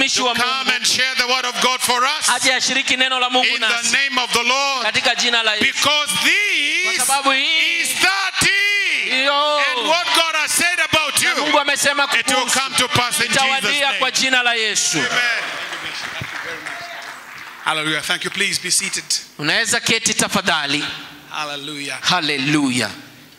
mtumishi wa come mungu and share the word of God for us aje ashiriki neno la mungu in the nasi name of the Lord. katika jina la yesu Because kwa this sababu hii is 30. Yo. And what God has said about na you, mungu amesema it will kukuhusu come to pass in Jesus' itawadia name. kwa jina la yesu Amen. Hallelujah. Thank you. Please be seated. unaweza keti tafadhali Hallelujah. haleluya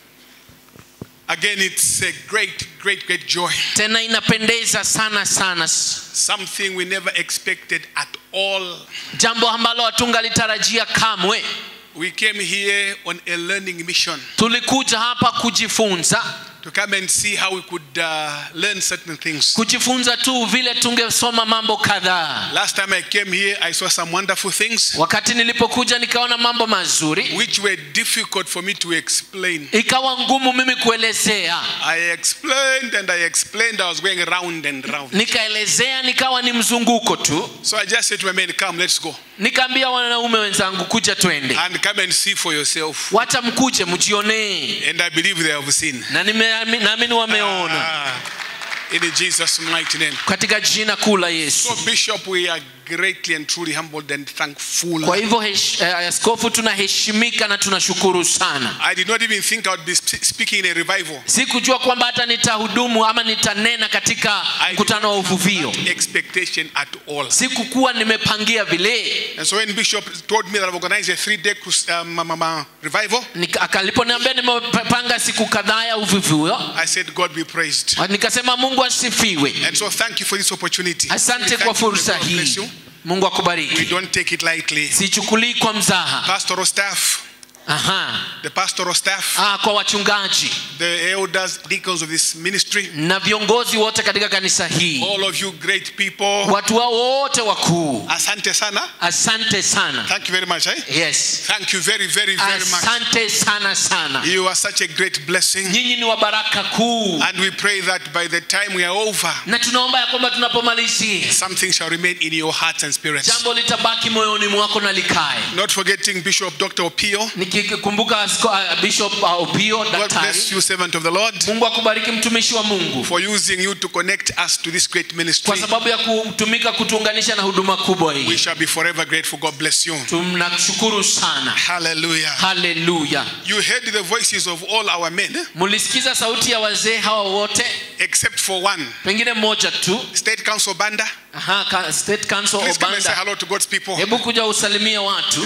Again, it's a great, great, great joy. tena inapendeza sana sana Something we never expected at all. jambo ambalo hatungalitarajia kamwe We came here on a learning mission tulikuja hapa kujifunza to come and see how we could uh, learn certain things. kujifunza tu vile tungesoma mambo kadhaa Last time I came here, I saw some wonderful things wakati nilipokuja nikaona mambo mazuri which were difficult for me to explain. ikawa ngumu mimi kuelezea I explained and I explained, I was going round and round. nikaelezea nikawa ni mzunguko tu So I just said to my men, Come, let's go. nikaambia wanaume wenzangu kuja twende And come and see for yourself. wacha mkuje mjionee And I believe they have seen. na nimeami- naamini wameona Ah, in Jesus' mighty name. katika jina kuu la yesu So, Bishop, we are greatly and truly humbled and thankful. kwa hivyo hesh- eh, askofu tunaheshimika na tunashukuru sana I did not even think I would be sp- speaking in a revival. sikujua kwamba hata nitahudumu ama nitanena katika I mkutano wa uvuvio Expectation at all. sikukuwa nimepangia vile And so when Bishop told me that I've organized a three-day crus- um, um, um, uh, revival, Nika- akaliponiambia nimepanga siku kadhaa ya uvuvio I said, God be praised. nikasema mungu asifiwe And so thank you for this opportunity. asante Thank kwa you. fursa God bless you. hii mungu We akubariki don't take it lightly. sichukulii kwa mzaha Pastoral staff, Aha. the pastoral staff, Ah, kwa wachungaji the elders, deacons of this ministry, na viongozi wote katika kanisa hii all of you great people, watu wao wote wakuu asante sana. asante sana Thank you very much. Eh? yes Thank you very, very, very much. asante sana sana You are such a great blessing. nyinyi ni wa baraka kuu And we pray that by the time we are over, na tunaomba ya kwamba tunapomalizia something shall remain in your hearts and spirits. jambo litabaki moyoni mwako na likae Not forgetting Bishop Dr. Opio. nikikumbuka asko- ah, bishop ah, opio God daktari bless you, servant of the Lord, mungu akubariki mtumishi wa mungu for using you to connect us to this great ministry. kwa sababu ya kutumika kutuunganisha na huduma kubwa We hii shall be forever grateful. God bless you. tunashukuru sana Hallelujah. haleluya You heard the voices of all our men, eh? mulisikiza sauti ya wazee hawa wote except for one. pengine mmoja tu State Council Banda. Aha, ka- state council Please come and say obanda hello to God's people. hebu kuja usalimie watu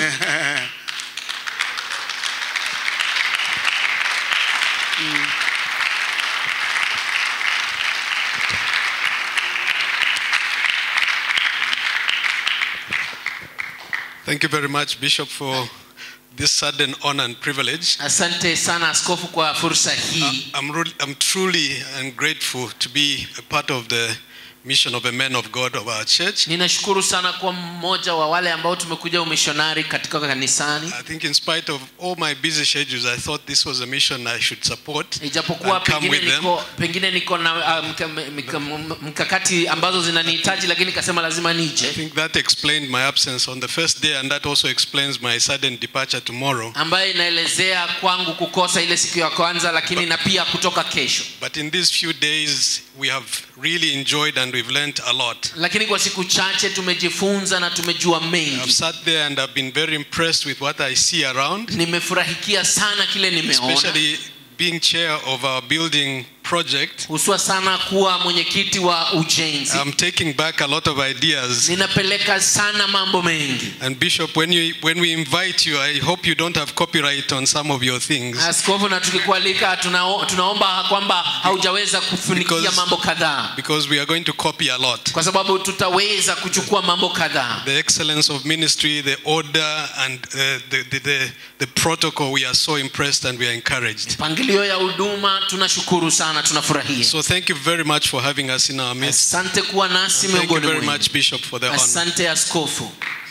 Thank you very much, Bishop, for this sudden honor and privilege. asante sana askofu kwa fursa hii I'm, really, I'm truly and grateful to be a part of the mission of a man of God of our church. ninashukuru sana kuwa mmoja wa wale ambao tumekuja umishonari katika kanisani I think, in spite of all my busy schedules, I thought this was a mission I should support. ijapokuwa and come pengine with them. niko, pengine niko na uh, mka, mka, mkakati ambazo zinanihitaji lakini kasema lazima I nije think that explained my absence on the first day, and that also explains my sudden departure tomorrow. ambayo inaelezea kwangu kukosa ile siku ya kwanza lakini na pia kutoka kesho But in these few days, we have really enjoyed and we've learned a lot. lakini kwa siku chache tumejifunza na tumejua I've mengi sat there and I've been very impressed with what I see around. nimefurahikia sana kile nimeona especially being chair of our building project huswa sana kuwa mwenyekiti wa ujenzi i'm taking back a lot of ideas ninapeleka sana mambo mengi and bishop when you when we invite you i hope you don't have copyright on some of your things askofu na tukikualika tunao, tunaomba kwamba haujaweza kufunikia Because- mambo kadhaa because we are going to copy a lot kwa sababu tutaweza kuchukua mambo kadhaa the excellence of ministry the order and uh, the, the, the, the protocol we are so impressed and we are encouraged mpangilio ya huduma tunashukuru sana tunafurahia so thank you very much for having us in our midst asante kuwa nasi thank you miongoni very mwenu much bishop for the honor asante askofu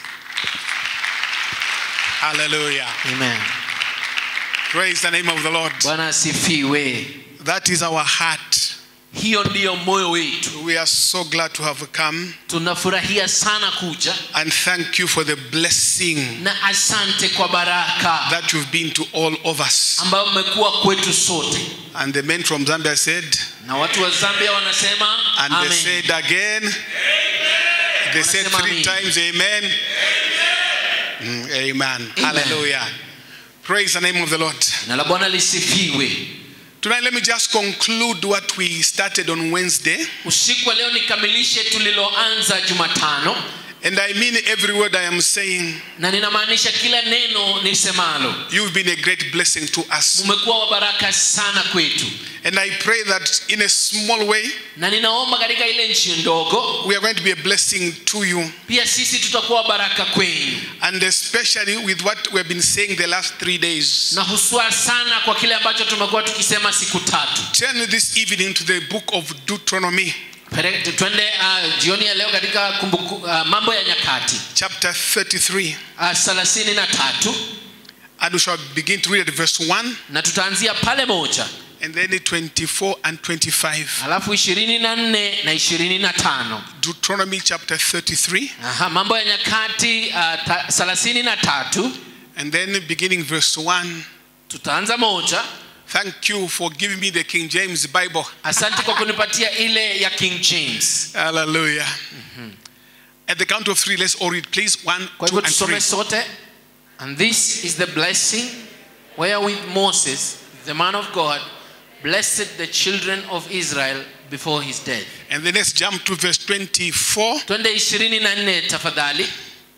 Hallelujah. Amen. Praise the name of the Lord. bwana asifiwe That is our heart. hiyo ndiyo moyo wetu We are so glad to have come tunafurahia sana kuja and thank you for the blessing na asante kwa baraka that you've been to all of us. ambayo mmekuwa kwetu sote And the men from Zambia said, na watu wa zambia wanasema and they amen. said again, They said Wanasema three amen. times, Amen. Mm, amen. Hallelujah. Praise the name of the Lord. jina la bwana lisifiwe Tonight, let me just conclude what we started on Wednesday. usiku wa leo nikamilishe tuliloanza jumatano And I mean every word I am saying. na ninamaanisha kila neno nisemalo You've been a great blessing to us. umekuwa wa baraka sana kwetu And I pray that in a small way, na ninaomba katika ile nchi ndogo we are going to be a blessing to you. pia sisi tutakuwa baraka kwenu And especially with what we have been saying the last three days. na huswa sana kwa kile ambacho tumekuwa tukisema siku tatu Turn this evening to the book of Deuteronomy, Pere- twende uh, jioni ya leo katika kumbuku, uh, mambo ya nyakati chapter 33. uh, thelathini na tatu And we shall begin to read at verse 1 na tutaanzia pale moja and then 24 and 25. alafu ishirini na nne na ishirini na tano Deuteronomy chapter 33 Aha, mambo ya nyakati uh, thelathini na tatu and then beginning verse 1. tutaanza moja Thank you for giving me the King James Bible. asante kwa kunipatia ile ya king james Hallelujah. At the count of three, let's all read, please. One, kwa two, hivyo and three. tusome sote and this is the blessing wherewith moses the man of god blessed the children of israel before his death And then let's jump to verse 24. twende ishirini na nne tafadhali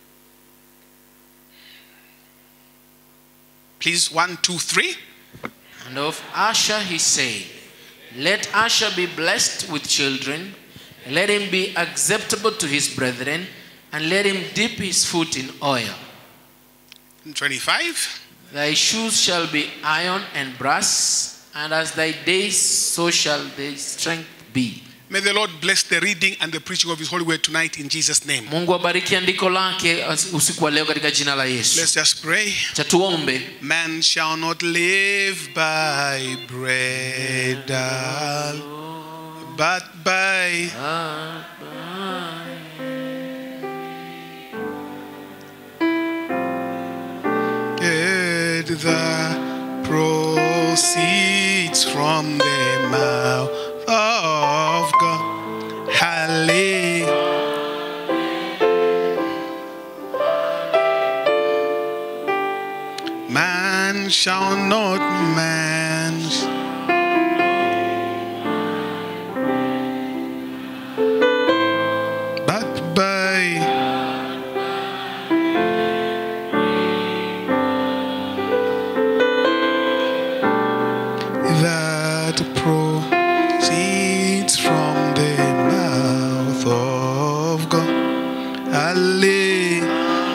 Please, one, two, three. and of asher he said let asher be blessed with children let him be acceptable to his brethren and let him dip his foot in oil And 25. Thy shoes shall be iron and brass, and as thy days, so shall thy strength be. May the Lord bless the reading and the preaching of His holy word tonight in Jesus' name. Mungu abariki andiko lake usiku wa leo katika jina la Yesu. Let's just pray. Cha tuombe. Man shall not live by bread, alone, but by bread that proceeds from the mouth of God. Hallelujah. Man shall not man. But by that proceeds from the mouth of God. Hallelujah.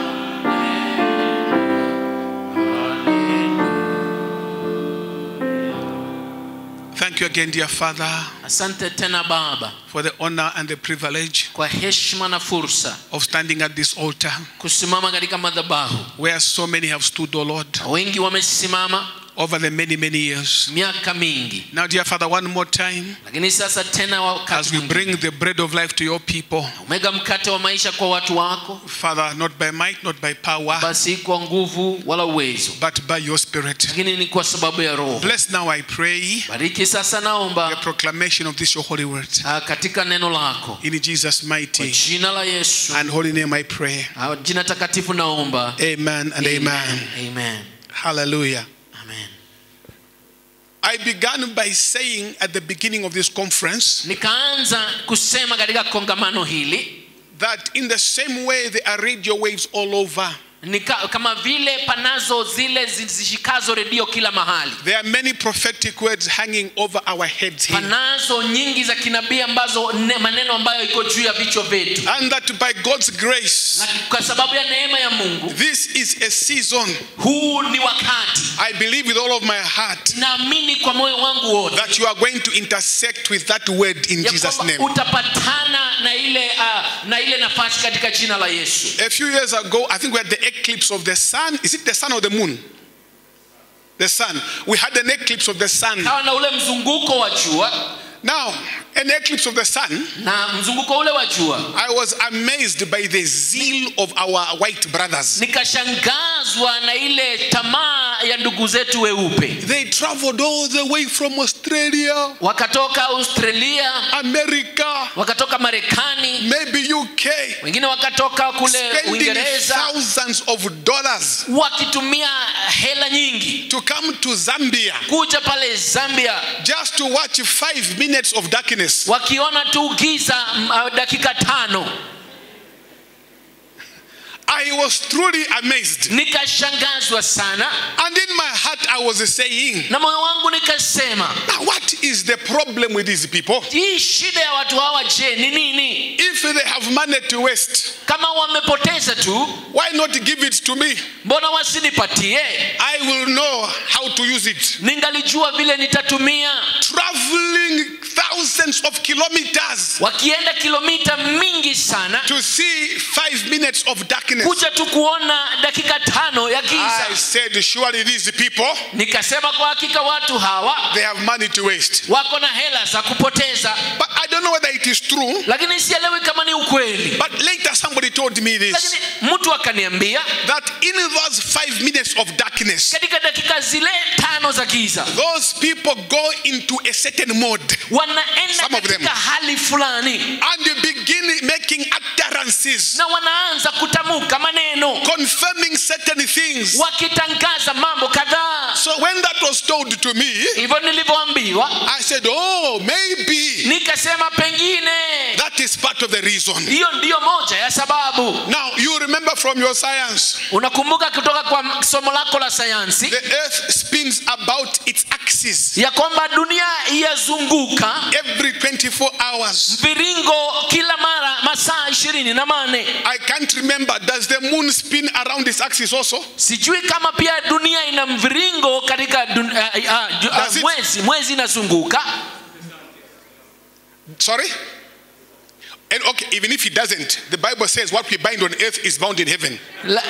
Thank you again, dear Father, Asante tena Baba for the honor and the privilege kwa heshima na fursa of standing at this altar kusimama katika madhabahu. where so many have stood, O Lord, Wengi wamesimama over the many, many years. miaka mingi, Now, dear Father, one more time, lakini sasa tena wakati as we mwingine, bring the bread of life to your people, umega mkate wa maisha kwa watu wako, Father, not by might, not by power, basi kwa nguvu wala uwezo, but by your Spirit. lakini ni kwa sababu ya Roho. Bless now, I pray, Bariki sasa, the naomba proclamation of this your holy word. ah, katika neno lako In Jesus' kwa mighty jina la Yesu, and holy name, I pray. ah, jina takatifu naomba. Amen and amen. Amen. Hallelujah. Amen. I began by saying at the beginning of this conference Nikaanza kusema katika kongamano hili that in the same way there are radio waves all over, nika, kama vile panazo zile zishikazo redio kila mahali there are many prophetic words hanging over our heads here. panazo nyingi za kinabii ambazo ne, maneno ambayo iko juu ya vichwa vyetu And that by God's grace, na kwa sababu ya neema ya mungu this is a season, huu ni wakati I believe with all of my heart, naamini kwa moyo wangu wote that you are going to intersect with that word in ya Jesus' kwamba name. utapatana na ile uh, na ile nafasi katika jina la yesu A few years ago, I think we had the eclipse of the sun. Is it the sun or the moon? The sun. We had an eclipse of the sun. kawa na ule mzunguko wa jua Now, an eclipse of the sun, na mzunguko ule wa jua I was amazed by the zeal of our white brothers. nikashangazwa na ile tamaa ya ndugu zetu weupe They traveled all the way from Australia, wakatoka australia America, wakatoka marekani maybe UK, wengine wakatoka kule spending uingereza thousands of dollars wakitumia hela nyingi to come to Zambia kuja pale zambia just to watch five minutes of darkness. wakiona tu giza mm, uh, dakika tano I was truly amazed. nikashangazwa sana And in my heart, I was saying, na moyo wangu nikasema now what is the problem with these people? hii shida ya watu hawa je ni nini If they have money to waste, kama wamepoteza tu why not give it to me? mbona wasinipatie I will know how to use it. ningalijua vile nitatumia Traveling thousands of kilometers wakienda kilomita mingi sana to see five minutes of darkness. kuja tu kuona dakika tano ya I giza said, surely these people, nikasema kwa hakika watu hawa they have money to waste. wako na hela za kupoteza But I don't know whether it is true. lakini sielewi kama ni ukweli But later somebody told me this lakini mtu akaniambia that in those five minutes of darkness, katika dakika zile tano za giza those people go into a certain mode wanaenda Some of them. katika hali fulani and you begin making utterances, na wanaanza kutamka maneno confirming certain things. wakitangaza mambo kadhaa So when that was told to me, hivyo nilivyoambiwa I said, oh, maybe nikasema pengine that is part of the reason. hiyo ndiyo moja ya sababu Now, you remember from your science, unakumbuka kutoka kwa somo lako la sayansi the earth spins about its axis ya kwamba dunia yazunguka every 24 hours. mviringo kila mara masaa ishirini na mane I can't remember. Does the moon spin around its axis also? sijui kama pia dunia ina mviringo katika dun, uh, uh, uh, Does it? mwezi mwezi inazunguka Sorry? And okay, even if it doesn't, the Bible says what we bind on earth is bound in heaven. La-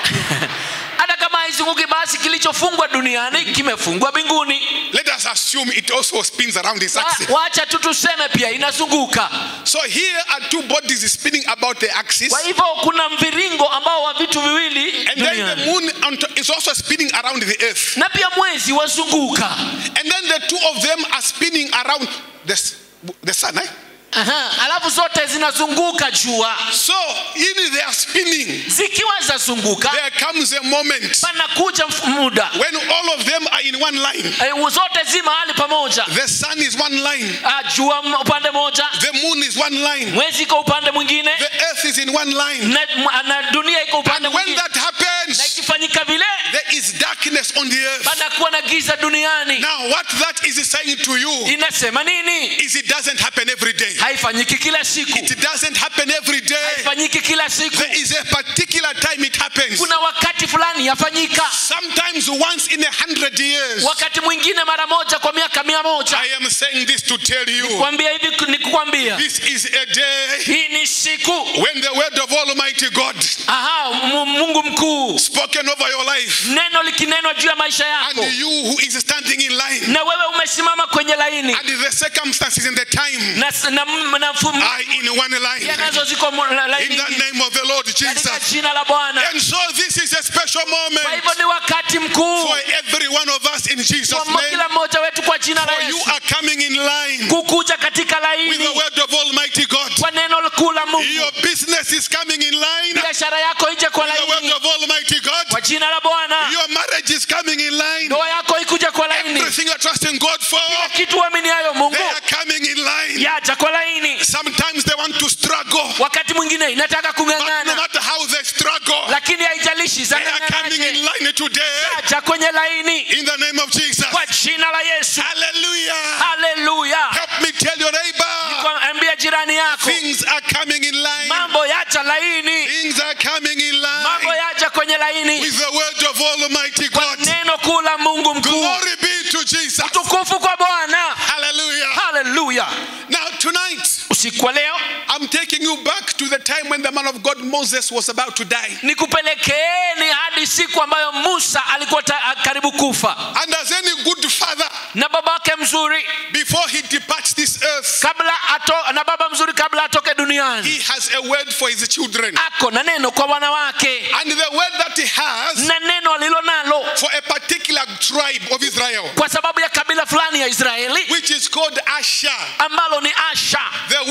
hata kama haizunguki basi kilichofungwa duniani kimefungwa mbinguni Let us assume it also spins around its Wa- axis. wacha tu tuseme pia inazunguka So here are two bodies spinning about the axis. kwa hivyo kuna mviringo ambao wa vitu viwili And then the duniani moon on to- is also spinning around the earth. na pia mwezi wazunguka And then the two of them are spinning around the, s- the sun. Eh? Aha, alafu zote zinazunguka jua So in their spinning, zikiwa zazunguka there comes a moment panakuja mf- muda when all of them are in one line. Eh, zote zi mahali pamoja The sun is one line, Ah, jua m- upande moja the moon is one line, mwezi iko upande mwingine the earth is in one line. na, m- na dunia iko upande And when mwingine that na happens, ikifanyika vile there is darkness on the earth. panakuwa na giza duniani Now, what that is saying to you inasema nini is it doesn't happen every day. haifanyiki kila siku It doesn't happen every day. haifanyiki kila siku There is a particular time it happens. kuna wakati fulani yafanyika Sometimes once in a hundred years. wakati mwingine mara moja kwa miaka mia moja I am saying this to tell you kwambia hivi ni kukwambia this is a day hii ni siku when the word of Almighty God aha Mu- mungu mkuu spoken over your life neno likinenwa juu ya maisha and yako you who is standing in line na wewe umesimama kwenye laini and the circumstances in the time na, na, na fu- are in one line pia nazo ziko mu- la- laini in the ingine. name of the Lord katika Jesus. jina la bwana And so this is a special kwa moment hivyo ni wakati mkuu for every one of us in Jesus' kwa name. kila mmoja wetu kwa jina la For you yesu are coming in line kukuja katika with the laini word of Almighty God. kwa neno kuu la mungu Your business is coming in line with biashara yako ije kwa the word laini of Almighty God. kwa jina la bwana Your marriage is coming in line. ndoa yako ikuje kwa laini Everything you're trusting God for, kila kitu uaminiayo mungu they are coming in line. yaja kwa laini Sometimes they want to struggle, wakati mwingine inataka but no kung'ang'ana matter how they struggle, lakini haijalishi they are coming in zang'ang'anaje line today yaja kwenye laini in the name of Jesus. kwa jina la yesu Hallelujah. haleluya Help me tell your neighbor, Kwa- ambia jirani yako things are coming in line. mambo yaja laini Things are coming in mambo line yaja kwenye laini with the word of Almighty kwa God. neno kuu la mungu mkuu Glory be to Jesus. tukufu kwa bwana Hallelujah. haleluya Now, tonight, usiku wa leo I'm taking you back to the time when the man of God Moses was about to die. nikupelekeeni hadi siku ambayo musa alikuwa ta, karibu kufa And as any good father, na babake mzuri before he departs this earth, kabla ato, na baba mzuri kabla atoke duniani he has a word for his children. ako na neno kwa wanawake And the word that he has na neno alilo nalo for a particular tribe of Israel, kwa sababu ya kabila fulani ya israeli which is called Asher. ambalo ni asha The word that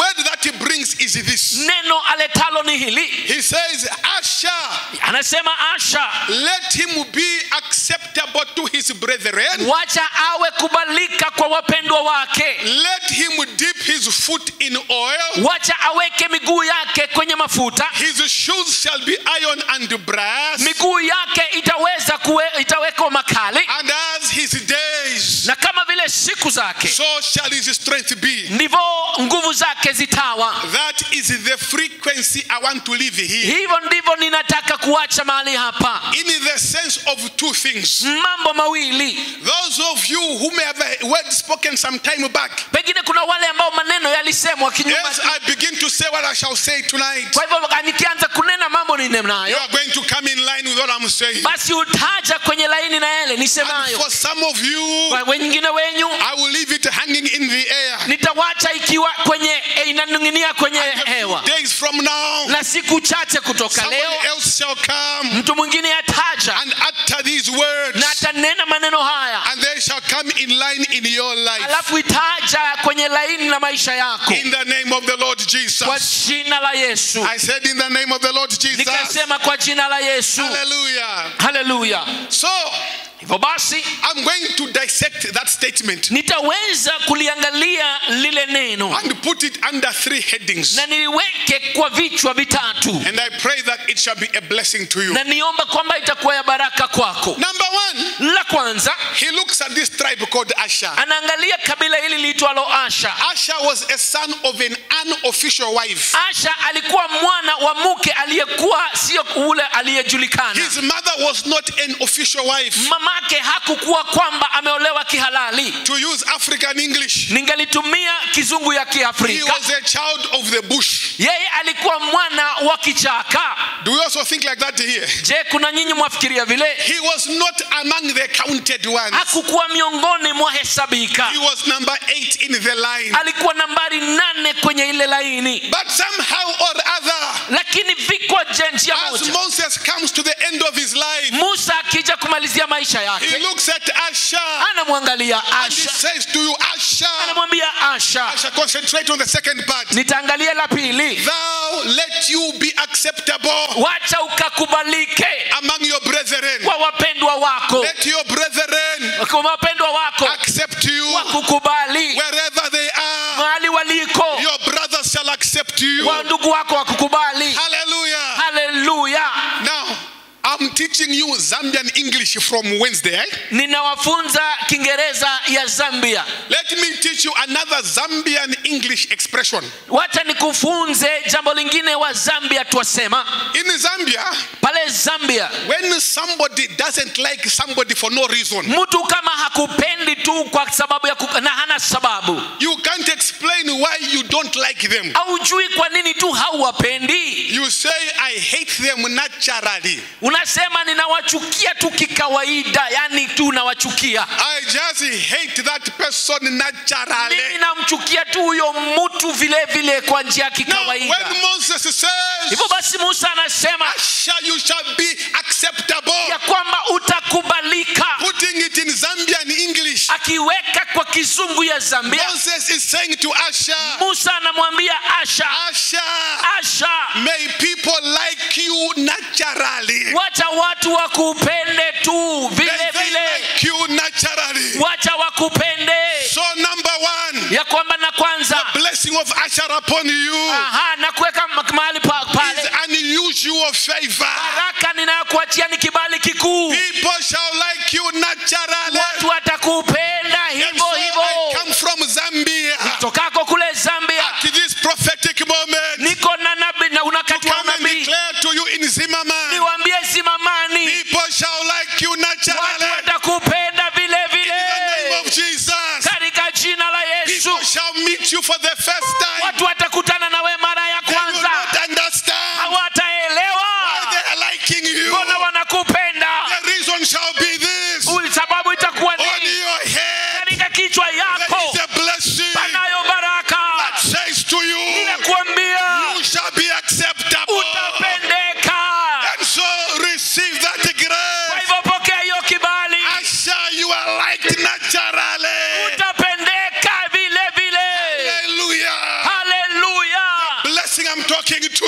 he brings is this. neno aletalo ni hili He says, Asher, anasema asha let him be acceptable to his brethren. wacha awe kubalika kwa wapendwa wake Let him dip his foot in oil. wacha aweke miguu yake kwenye mafuta His shoes shall be iron and brass. miguu yake itaweza kuwe, itawekwa makali And as his days, na kama vile siku zake so shall his strength be. ndivyo nguvu zake zitawa That is the frequency I want to live here. hivyo ndivyo ninataka kuacha mahali hapa In the sense of two things. mambo mawili Those of you who may have a word spoken some time back, pengine kuna wale ambao maneno yalisemwa kinyuma as I begin to say what I shall say tonight, kwa hivyo nikianza kunena mambo you ninenayo are going to come in line with what I'm saying. basi utaja kwenye laini na yale And nisemayo for some of you, kwa wengine wenyu I will leave it hanging in the air. nitawacha ikiwa kwenye eh, inaning'inia kwenye hewa Days from now, na siku chache kutoka somebody leo else shall come mtu mwingine ataja and utter these words, na atanena maneno haya and they shall come in line in your life. alafu itaja kwenye laini la maisha yako In the name of the Lord kwa Jesus. jina la yesu I said, in the name of the Lord Jesus. nikasema kwa jina la yesu Hallelujah. haleluya So, hivyo basi I'm going to dissect that statement nitaweza kuliangalia lile neno and put it under three headings. na niliweke kwa vichwa vitatu And I pray that it shall be a blessing to you. na niomba kwamba itakuwa ya baraka kwako Number one, la kwanza he looks at this tribe called Asher. anaangalia kabila hili liitwalo asha Asher was a son of an unofficial wife. asha alikuwa mwana wa mke aliyekuwa sio ule aliyejulikana His mother was not an official wife. mamake hakukuwa kwamba ameolewa kihalali To use African English, ningalitumia kizungu ya he kiafrika was a child of the bush. yeye alikuwa mwana wa kichaka Do we also think like that here? je kuna nyinyi mwafikiria vile He was not among the counted ones. hakukuwa miongoni mwa hesabika He was number eight in the line. alikuwa nambari nane kwenye ile laini But somehow or other, lakini vikwa je njia as moja Moses comes to the end of his life, musa akija kumalizia maisha he yake looks at Asher anamwangalia and he asha says to you, Asher, anamwambia asha Asher, concentrate on the second part. nitaangalia la pili Thou let you be acceptable wacha ukakubalike among your brethren. kwa wapendwa wako Let your brethren kwa wapendwa wako accept you wakukubali wherever they are. mahali waliko Your brothers shall accept you. wa ndugu wako wakukubali Hallelujah. haleluya Now, I'm teaching you Zambian English from Wednesday. eh? ninawafunza kiingereza ya zambia Let me teach you another Zambian English expression. wacha nikufunze jambo lingine wa zambia twasema In Zambia, pale zambia when somebody doesn't like somebody for no reason, mtu kama hakupendi tu kwa sababu ya kuka, na hana sababu you can't explain why you don't like them. haujui kwa nini tu hauwapendi You say, I hate them naturally. unasema ninawachukia tu kikawaida yani tu nawachukia I just hate that person mimi naturally. namchukia tu huyo mtu vile vile kwa njia ya Now, kikawaida when Moses says, hivyo basi musa anasema Asher, you shall be acceptable, ya kwamba utakubalika putting it in Zambian English, akiweka kwa kizungu ya zambia Moses is saying to Asher, musa anamwambia asha Asher, asha may people like you naturally. wacha watu wakupende tu May vile they vile like you naturally. wacha wakupende So, number one, ya kwamba na kwanza blessing of Asher upon you aha na kuweka ma- mahali pa- is pale unusual favor. baraka ninayokuachia ni kibali kikuu People shall like you naturally. watu watakupenda And hivyo so I hivyo come from Zambia tokako kule zambia at this prophetic moment niko na nabii na to unakati wa come and nabii declare to you in Zimmerman. niwaambie simamani People shall like you watu naturally. watakupenda vile In the name vile of Jesus. katika jina la yesu People shall meet you for the first time. watu watakutana nawe mara ya They will kwanza not understand why hawataelewa they are liking you. mbona wanakupenda The reason shall be this. Uli- sababu itakuwa On ni your head, katika kichwa there yako is a blessing panayo baraka that says to you, ninakuambia you shall be acceptable. utapendeka And so receive that kwa grace. hivyo pokea hiyo kibali Asher, you are liked naturally. utapendeka vile vile Hallelujah.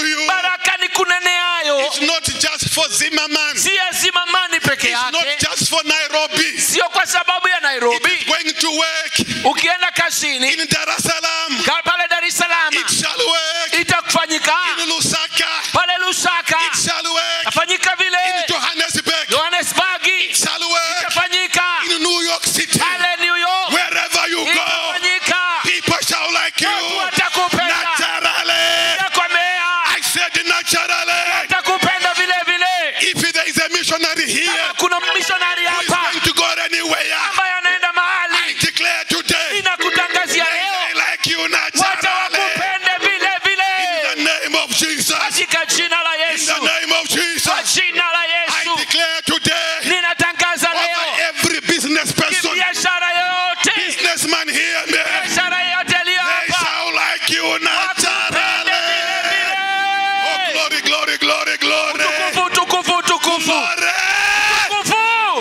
you. baraka ni kuneneayo It's not just for Zimmerman. si ya zimamani peke It's not yake just for Nairobi. sio kwa sababu ya It nairobi is going to work ukienda kazini in Dar es Salaam. ka- pale dar es salaam It shall work itakufanyika in Lusaka. pale lusaka It shall work tafanyika in vile Johannesburg. johannesburgi It shall work itafanyika in New York City. pale new york Wherever you go, itafanyika people shall like you. watu watakupenda Naturally. takwambea I said naturally. watakupenda vile vile If there is a missionary here Kama kuna mishonari who is hapa going to go anywhere, ambaye anaenda I mahali declare today, inakutangazia they leo like you wacha naturally. wakupende vile vile In the name of Jesus. katika jina la In yesu the name of kwa Jesus. jina la I yesu declare today ninatangaza over leo every business person, biashara yoyote businessman here, man, biashara yoyote iliyo they hapa shall like you naturally. Oh, vile glory, glory, glory, glory. tukufu tukufu tukufu Glory. tukufu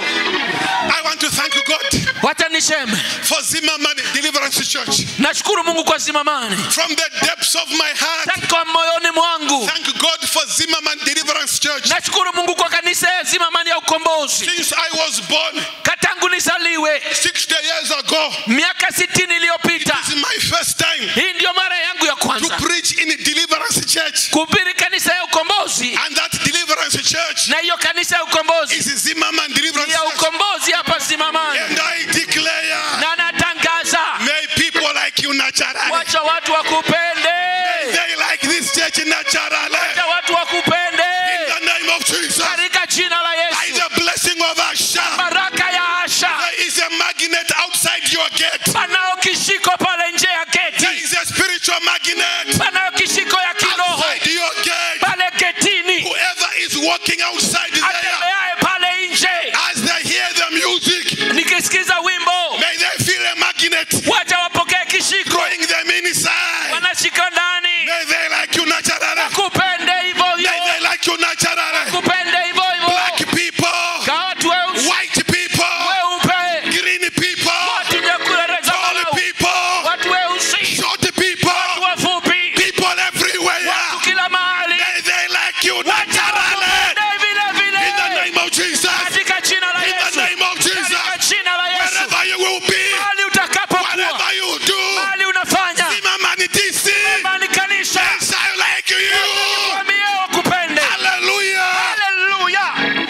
I want to thank God wacha niseme for Zimmerman Deliverance Church. nashukuru mungu kwa zimamani From the depths of my heart, tangu moyoni mwangu thank God for Zimmerman Deliverance Church. nashukuru mungu kwa kanisa ya zimamani ya ukombozi Since I was born katangu nizaliwe 60 years ago, miaka sitini iliyopita this is my first time hii ndiyo mara yangu ya to kwanza preach in a deliverance church. kuhubiri kanisa ya ukombozi And that deliverance church na hiyo kanisa ya ukombozi is Zimmerman Deliverance ya Church. ukombozi hapa simamani And I declare, na natangaza may people like you naturally. wacha watu wakupende They like this church naturally. wacha watu wakupende In the name of Jesus. katika jina la By yesu the blessing of Asha, baraka ya asha there is a magnet outside your gate. panao kishiko pale nje ya There geti is a spiritual magnet panao kishiko ya kiroho outside your gate. pale getini Whoever is walking outside there, atembeaye pale nje as they hear the music, nikisikiza wimbo may they feel a magnet wacha wapokee kishiko drawing them inside. wanashika ndani May they like you naturally. kupende hivyo May hivyo they like you naturally. kupende hivyo hivyo Black people, Kwa watu weusi white people, weupe green people, watu nyekule tall zambarau people, watu weusi short people, wafupi people everywhere. watu kila mahali May they like you wacha naturally. wakupende vile In the vile name of Jesus. katika jina la In the Yesu name of katika Jesus. jina la Yesu Wherever you will be, mahali utakapokuwa whatever you do, mahali unafanya Zimmerman DC, imani kanisa yes, I like you. wamie wakupende Hallelujah. haleluya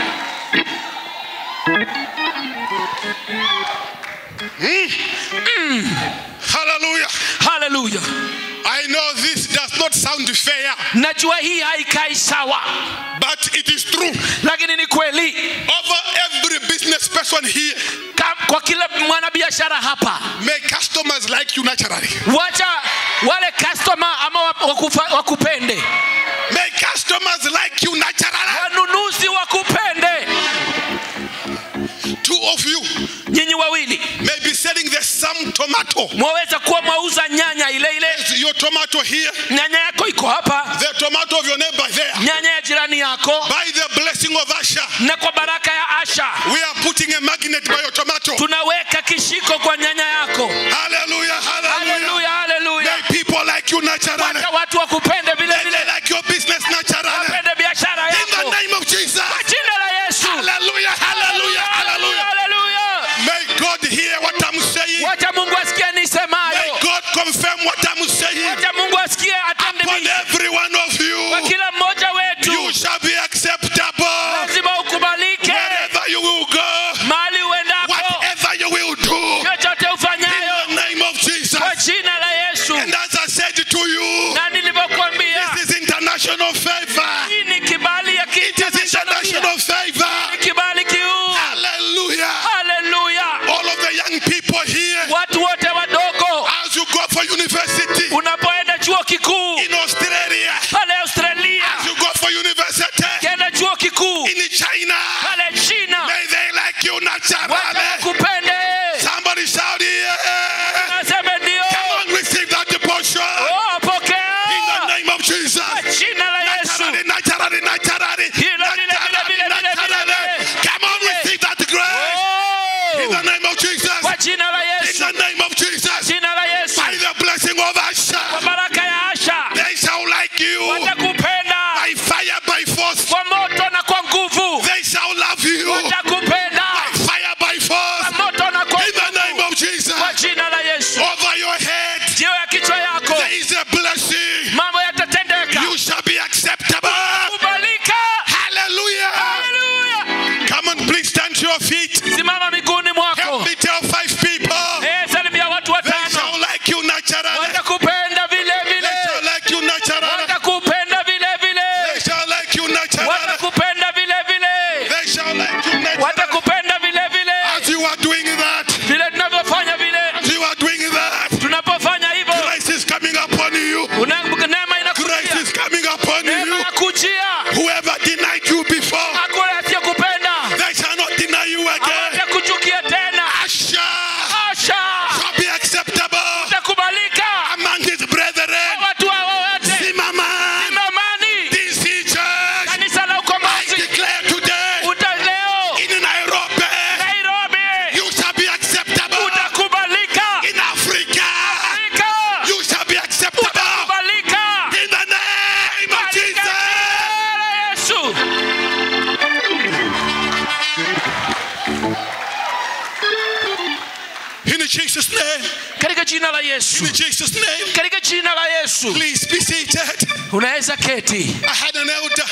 Hallelujah. haleluya I know this does not sound fair, najua hii haikai sawa but it is true. lakini ni kweli Over every business person here, Ka- kwa kila mwanabiashara hapa may customers like you naturally. wacha wale customer ama wa- wakufa- wakupende May customers like you naturally. wanunuzi wakupende Two of you nyinyi wawili may be selling the same tomato. mwaweza kuwa mwauza nyanya ile ile Is your tomato here? nyanya yako iko hapa The tomato of your neighbor there. nyanya ya jirani yako By the blessing of Asha, na kwa baraka ya asha we are putting a magnet by your tomato. tunaweka kishiko kwa nyanya yako Hallelujah, hallelujah. haleluya haleluya May people like you naturally. wacha watu wakupende vile May vile they like your business naturally. wapende biashara In yako the name of Jesus. kwa jina la yesu Hallelujah, hallelujah, hallelujah. haleluya May God hear what I'm saying. wacha mungu asikie May nisemayo God confirm what I'm saying. wacha mungu asikie Upon atende every one of kwa you, kila mmoja wetu you shall be acceptable. lazima ukubalike Wherever you will go, mahali uendapo whatever you will do, chochote in ufanyayo the name of Jesus. kwa jina la yesu And as I said to you, na nilivyokuambia this is international favor. hii ni kibali ya It is kiinternational international favor. kibali kiuu Hallelujah. haleluya All of the young people here, watu wote wadogo as you go for university unapoenda chuo kikuu in Australia, pale australia as you go for university ukienda chuo kikuu in China, pale china may they like you wacha naturally. wakupende Somebody shout yeah. naseme ndio Come on, receive that portion. Oh, In the pokea name of Jesus. jina la yesu Naturally, naturally, naturally. Hilo, vile, vile, vile, vile, vile, Naturally. vile. Come on, receive that grace. In the Oh, name of Jesus. kwa jina la In yesu the name of Jesus. jina la yesu By the blessing of Asha. kwa baraka ya asha jina la yesu In Jesus' name. katika jina la yesu Please be seated. unaweza keti I had an elder.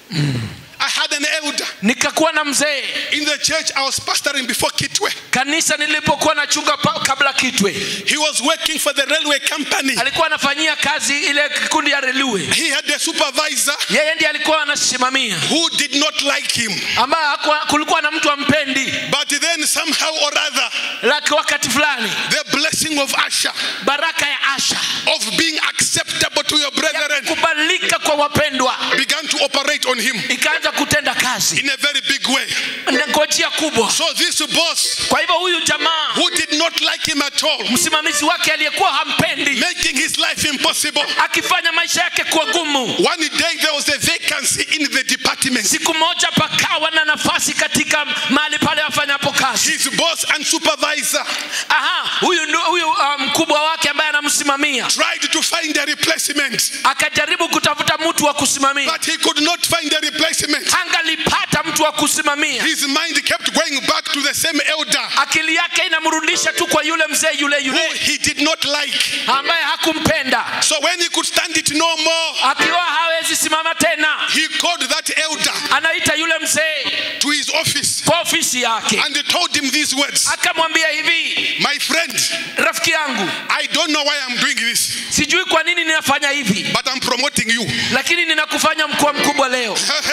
I had an elder. nikakuwa na mzee In the church I was pastoring before Kitwe. kanisa nilipokuwa nachunga pa- kabla kitwe He was working for the railway company. alikuwa anafanyia kazi ile kikundi ya relue He had a supervisor yeye ndiye alikuwa anasimamia who did not like him. ambaye hakuwa- kulikuwa na mtu ampendi But then somehow or other, laki wakati fulani the blessing of Asher, baraka ya asha of being acceptable to your brethren, kubalika kwa wapendwa began to operate on him ikaanza kutenda kazi in a very big way. Na kwa njia kubwa So this boss, kwa hivyo huyu jamaa who did not like him at all, msimamizi wake aliyekuwa hampendi making his life impossible. akifanya maisha yake kuwa gumu One day there was a vacancy in the department. siku moja pakawa na nafasi katika mahali pale afanyapo kazi His boss and supervisor aha huyu ndio- huyu uh, mkubwa wake ambaye anamsimamia tried to find a replacement, akajaribu kutafuta mtu wa kusimamia but he could not find a replacement. angalipata mtu wa kusimamia His mind kept going back to the same elder akili yake inamrudisha tu kwa yule mzee yule who yule he did not like. ambaye hakumpenda So when he could stand it no more, akiwa hawezi simama tena he called that elder anaita yule mzee to his office kwa ofisi yake and he told him these words akamwambia hivi My friend, rafiki yangu I don't know why I'm doing this, sijui kwa nini ninafanya hivi but I'm promoting you. lakini ninakufanya mkuu mkubwa leo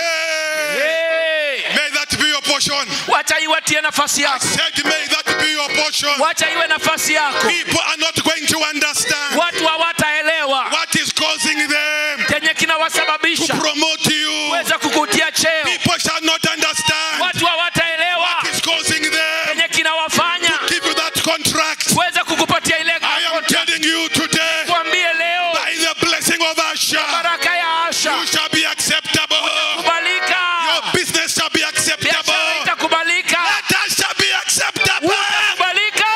Hey, hey! may that be your portion. wacha iwatie nafasi yako Said, may that be your portion. wacha iwe nafasi yako People are not going to understand watu hawataelewa what is causing them chenye to kinawasababisha promote you. weza kukutia cheo People shall not understand watu hawataelewa what is causing them chenye kinawafanya give you that contract. weza kukupatia ile I am telling you today, kwambie leo by the blessing of Asher, baraka ya asha you shall be acceptable. kubalika Your business shall be biashara acceptable. itakubalika That shall be acceptable. utakubalika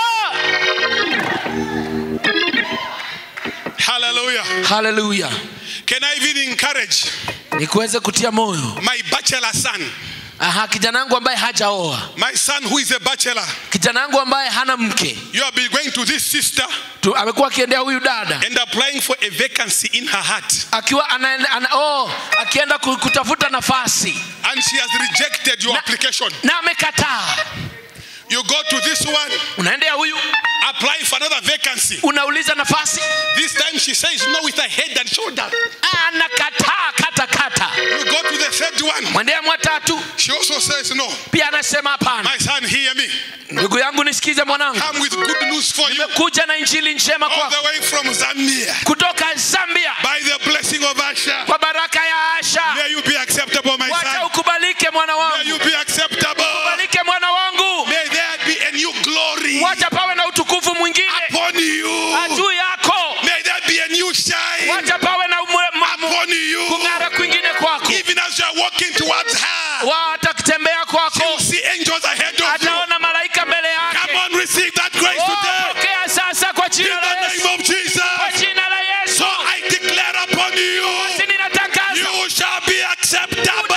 Hallelujah. haleluya Can I even encourage nikuweze kutia moyo my bachelor son, aha kijana wangu ambaye hajaoa my son who is a bachelor? kijana wangu ambaye hana mke You have been going to this sister tu, amekuwa akiendea huyu dada and applying for a vacancy in her heart, akiwa anaenda ana, oh, akienda ku- kutafuta nafasi and she has rejected your Na- application. na amekataa You go to this one, unaendea huyu apply for another vacancy. unauliza nafasi This time she says no with her head and shoulder. anakataa kata kata You go to the third one, mwendea mwatatu she also says no. pia anasema hapana My son, hear me. ndugu yangu nisikize mwanangu Come with good news for you. kuja na injili njema All kwa the way from Zambia. kutoka zambia By the blessing of Asher. kwa baraka ya asha May you be acceptable, my wacha son. ukubalike mwana May wangu you be acceptable. ukubalike mwana wangu May there be a new glory wacha pawe na utukufu mwingine upon you. juu yako May there be a new shine wacha pawe na umwe- ma- mu- upon you. kung'ara kwingine kwako Even as you are walking towards her, wata kutembea you kwako see angels ahead of you. ataona malaika mbele Come yake on, receive that grace Oh, today. pokea sasa kwa In jina la the yesu name of Jesus. kwa jina la yesu So I declare upon you, basi ninatangaza you shall be acceptable.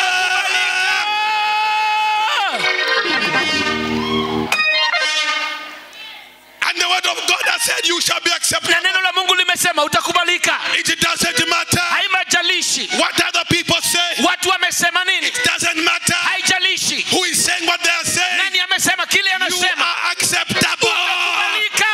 And the word of God has said, You shall be acceptable. na neno la mungu limesema utakubalika It doesn't matter haimajalishi what other people say, watu wamesema nini it doesn't matter haijalishi who is saying what they are saying. nani amesema kile You anasema are acceptable. kubalika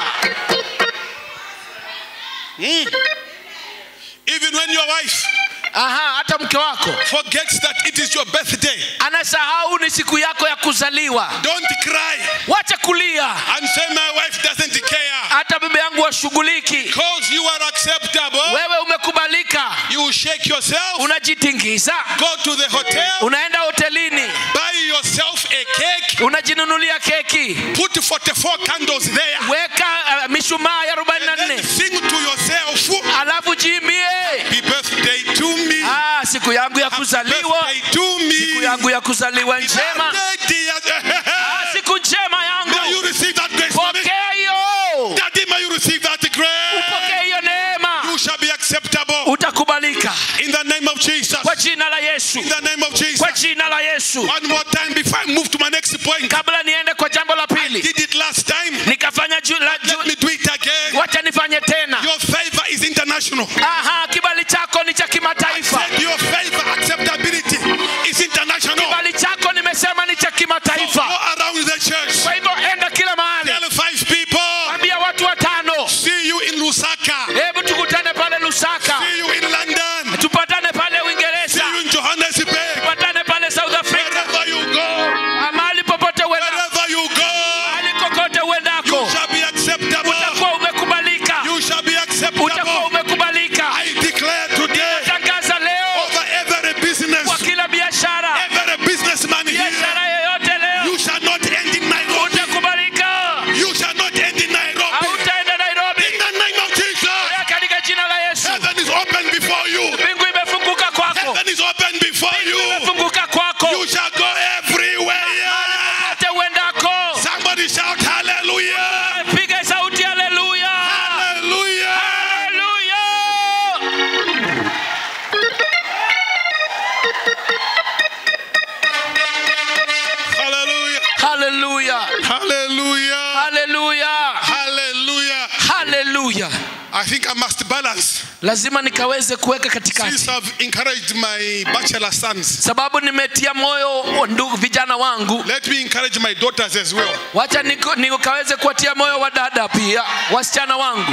Even when your wife aha hata mke wako forgets that it is your birthday, anasahau ni siku yako ya kuzaliwa don't cry wacha kulia and say, My wife doesn't care. hata bibi yangu washughuliki Because you are acceptable, wewe umekubalika you shake yourself, unajitingiza go to the hotel, unaenda hotelini buy yourself a cake, unajinunulia keki put 44 candles there, weka uh, mishumaa ya arobaini na and then nne sing to yourself, alafu jiimbie Happy birthday to me. ah, siku yangu ya Happy kuzaliwa birthday to me. siku yangu ya kuzaliwa njema Birthday, dear- ah, siku njema May you yangu receive that grace for me. pokea hiyo Daddy, may you receive that grace. pokea hiyo neema You shall be acceptable utakubalika in the name of Jesus. kwa jina la yesu In the name of Jesus. kwa jina la yesu One more time before I move to my next point. kabla niende kwa jambo la pili Did it last time. nikafanya ju, la, ju, Let me do it again. wacha nifanye tena Your favor is international. aha kibali chako ni cha kimataifa Said your favor acceptability is international. kibali chako nimesema ni cha Go kimataifa around the church. kwa hivyo enda kila mahali Tell five people. ambia watu watano See you in Lusaka. hebu tukutane pale lusaka See you in London. tupatane pale See uingereza you in Johannesburg. tupatane pale south africa Wherever you go, mahali popote uenda wherever you go, mahali kokote you uendako shall be acceptable. utakuwa umekubalika You shall be utakuwa acceptable. umekubalika I declare today tangaza leo over every business, kwa kila biashara every businessman biashara here, yoyote leo you shall not end in Nairobi. utakubalika You shall not end in Nairobi. hautaenda nairobi In the name of Jesus, katika jina la yesu heaven is open before you. mbingu imefunguka kwako Heaven is open before you. imefunguka kwako You shall go everywhere. popote uendako Somebody shout hallelujah. piga sauti haleluya Hallelujah. haleluya Hallelujah. haleluya Hallelujah. haleluya Hallelujah. haleluya I think I must balance. lazima nikaweze kuweka katikati Since I've encouraged my bachelor sons, sababu nimetia moyo ndugu vijana wangu let me encourage my daughters as well. wacha niko- nikaweze kuwatia moyo wa dada pia wasichana wangu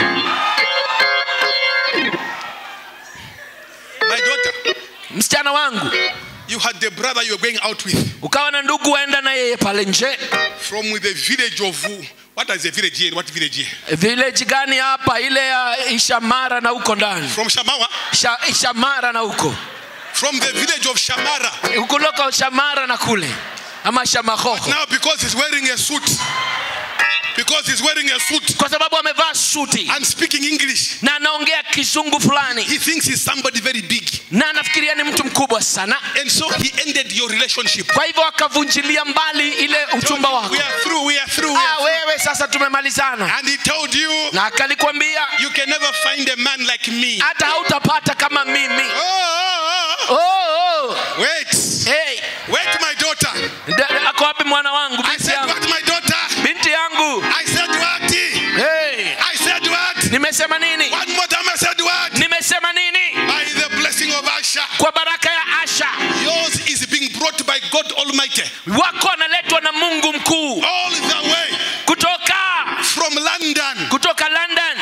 My daughter, msichana wangu you had the brother you were going out with ukawa na ndugu waenda na yeye pale nje from the village of what is the village here? What village here? village gani hapa ile ya ishamara na huko ndani From Shamawa? Sha, ishamara na huko From the village of Shamara. kutoka shamara na kule ama shamahoho Now, because he's wearing a suit, because he's wearing a suit kwa sababu amevaa suti and speaking English, na anaongea kizungu fulani he thinks he's somebody very big. na anafikiria ni mtu mkubwa sana And so he ended your relationship. kwa hivyo akavunjilia mbali ile uchumba wako We are through, we are through. we ah, are through. wewe sasa tumemalizana And he told you, na akalikwambia you can never find a man like me. hata hautapata kama mimi Oh, oh, oh, oh. oh. Wait, Hey, wait, my daughter. da- ako wapi mwana wangu I binti said, yangu what, my daughter? binti yangu I said, what? hey. I said, what? nimesema nini One more time, I said, what? nimesema nini By the blessing of Asha, kwa baraka ya asha yours is being brought by God Almighty wako analetwa na mungu mkuu all the way kutoka from London. kutoka london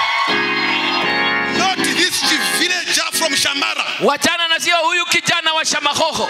Not this villager from Shamara. wachana na sio huyu kijana wa shamahoho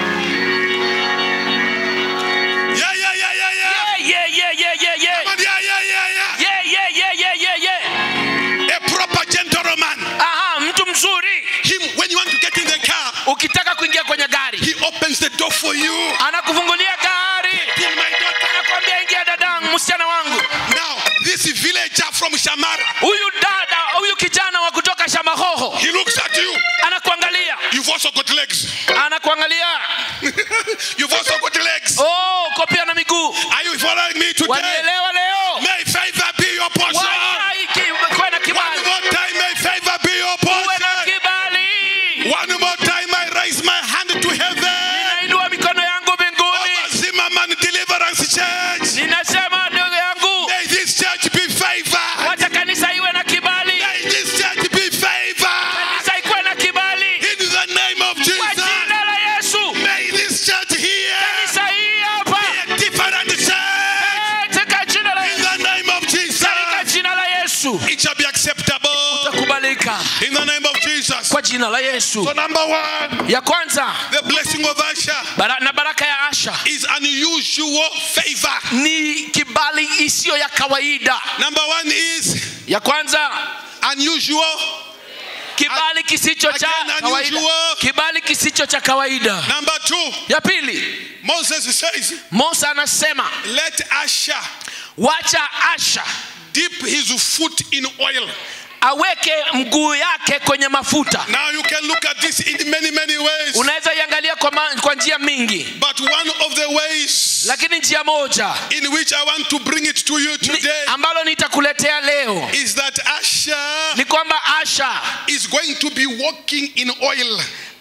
Yeah, yeah, yeah, yeah, yeah. yeah, yeah, yeah, yeah, yeah, yeah. Come on, Yeah, yeah, yeah, yeah. Yeah, yeah, yeah, yeah, yeah, yeah. A proper gentleman. Aha, mtu mzuri Him, when you want to get in the car, ukitaka kuingia kwenye gari he opens the door for you. anakufungulia gari In my daughter. anakwambia ingia dadangu msichana wangu Now, this villager from Shamara, huyu dada huyu kijana wa kutoka shamahoho he looks at you. anakuangalia You've also got legs. anakuangalia You've also got legs. oh kopia na miguu Are you following me today? wanielewa leo May favor be your portion. Wacha iki- kuwe na One kibali more time, may favor be your uwe na portion. kibali One more time, I raise my hand to heaven. nainua mikono yangu mbinguni Over Zimmerman Deliverance Church. ninasema ndugu yangu May this church be favored. wacha kanisa iwe na kibali May this church be favored. kanisa ikuwe na kibali In the name of kwa Jesus. jina la yesu May this church here kanisa hii hapa be a different church. katika jina la In yesu the name of Jesus. katika jina la yesu It shall be acceptable. utakubalika In the name of Jesus. kwa jina la yesu So number one, ya kwanza the blessing of Asha bara, na baraka ya asha is unusual favor. ni kibali isiyo ya kawaida Number one is ya kwanza unusual. kibali kisicho cha Again, kawaida unusual. kibali kisicho cha kawaida Number two, ya pili Moses says, musa anasema let Asha wacha asha dip his foot in oil. aweke mguu yake kwenye mafuta Now you can look at this in many, many ways. unaweza iangalia kwa, ma- kwa njia mingi But one of the ways lakini njia moja in which I want to bring it to you ni, today ambalo nitakuletea leo is that Asha ni kwamba asha is going to be walking in oil.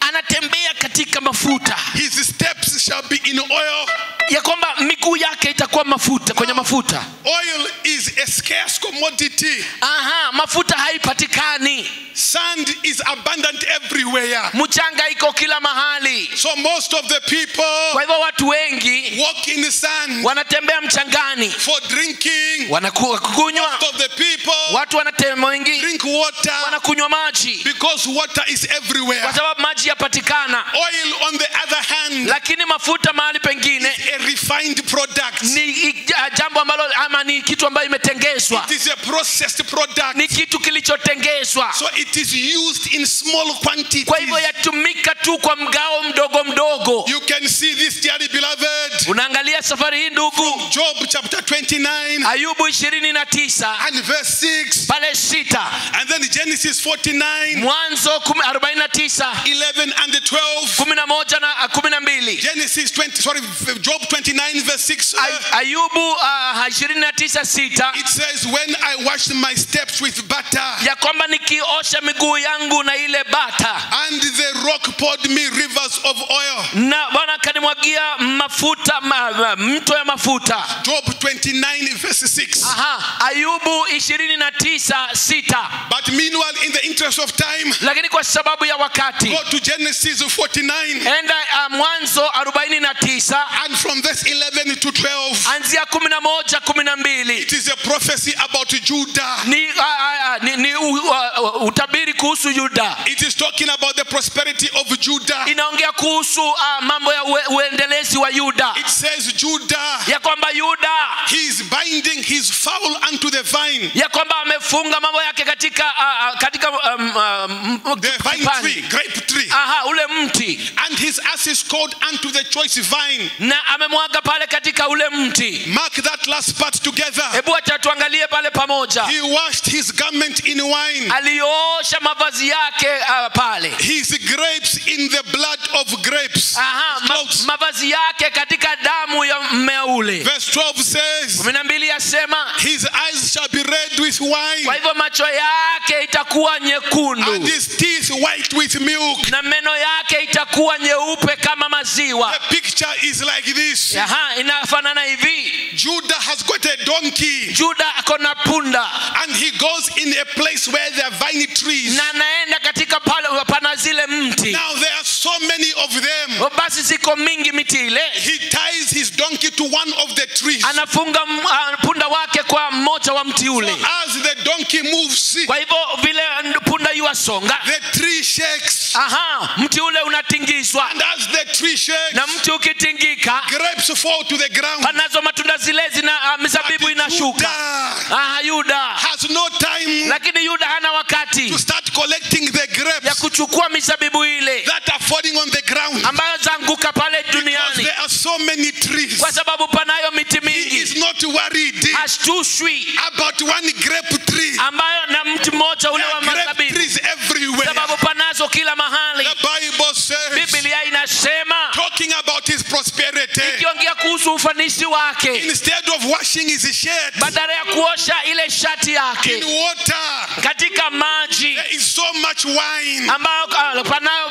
anatembea katika mafuta His steps shall be in oil. ya kwamba miguu yake itakuwa mafuta kwenye mafuta Oil is a scarce commodity. aha mafuta haipatikani Sand is abundant everywhere. mchanga iko kila mahali So most of the people kwa hivyo watu wengi walk in the sand wanatembea mchangani for drinking. wanakunywa Most of the people watu wanatembea wengi drink water wanakunywa maji because water is everywhere. kwa sababu maji yapatikana Oil, on the other hand, lakini mafuta mahali pengine a refined product. ni i- ja- jambo ambalo ama ni kitu ambayo imetengezwa It is a processed product. ni kitu kilichotengezwa So it is used in small quantities. kwa hivyo yatumika tu kwa mgao mdogo mdogo You can see this, dearly beloved. unaangalia safari hii ndugu Job chapter 29 ayubu ishirini na tisa and verse 6. pale sita And then Genesis 49, mwanzo kumi- arobaini na tisa 11 and the 12. kumi na moja na kumi na mbili Genesis 20, sorry, Job 29 verse 6. uh, Ay- ayubu uh, ishirini na tisa sita It says, When I washed my steps with butter, ya kwamba nikiosha miguu yangu na ile bata and the rock poured me rivers of oil. na bwana akanimwagia mafuta ma, ma, mto ya mafuta Job 29 verse 6. Aha, ayubu ishirini na tisa sita But meanwhile, in the interest of time, lakini kwa sababu ya wakati go to Genesis 49 enda uh, mwanzo arobaini na tisa and from verse 11 to 12. anzia kumi na moja kumi na mbili It is a prophecy about Judah. ni, uh, uh, ni, ni uh, uh, utabiri kuhusu yuda It is talking about the prosperity of Judah. inaongea kuhusu uh, mambo ya ue, uendelezi wa yuda It says, Judah, ya kwamba yuda he is binding his fowl unto the vine, ya kwamba amefunga mambo yake katika uh, uh, katika um, um, the vine kipande. tree, grape tree, aha ule mti and his ass is called unto the choice vine. na amemwaga pale katika ule mti Mark that last part together. hebu acha tuangalie pale pamoja He washed his garment in wine, aliosha mavazi yake uh, pale his grapes in the blood of grapes. aha His ma, clothes. mavazi yake katika damu ya mmea ule Verse 12 says, kumi na mbili yasema His eyes shall be red with kwa wine, hivyo macho yake itakuwa and nyekundu his teeth white with milk. na meno yake itakuwa nyeupe kama maziwa The picture is like this aha inafanana hivi Judah has got a donkey, juda ako na punda and he goes in a place where there are vine trees. na anaenda katika pale pana zile mti Now there are so many of them. basi ziko mingi miti ile He ties his donkey to one of the trees. anafunga m- ah, punda wake kwa mmoja wa mti So ule as the donkey moves, kwa hivyo vile punda yuwasonga the tree shakes. aha mti ule unatingizwa And as the tree shakes, na mti ukitingika grapes fall to the ground. panazo matunda zile zina uh, mizabibu But inashuka Judah aha yuda has no time lakini yuda hana wakati to start collecting the ya grapes kuchukua mizabibu ile that are falling on the ground. ambayo zanguka pale Because duniani there are so many trees. kwa sababu panayo miti He is mingi not worried hashtushwi about one grape tree. ambayo na mti mmoja ule There wa are grape mazabibu trees everywhere. sababu panazo kila mahali The Bible says, biblia inasema talking about his prosperity, ikiongea kuhusu ufanisi wake instead of washing his shirt badala ya kuosha ile shati in yake water, katika maji there is so much wine ambayo uh, panao,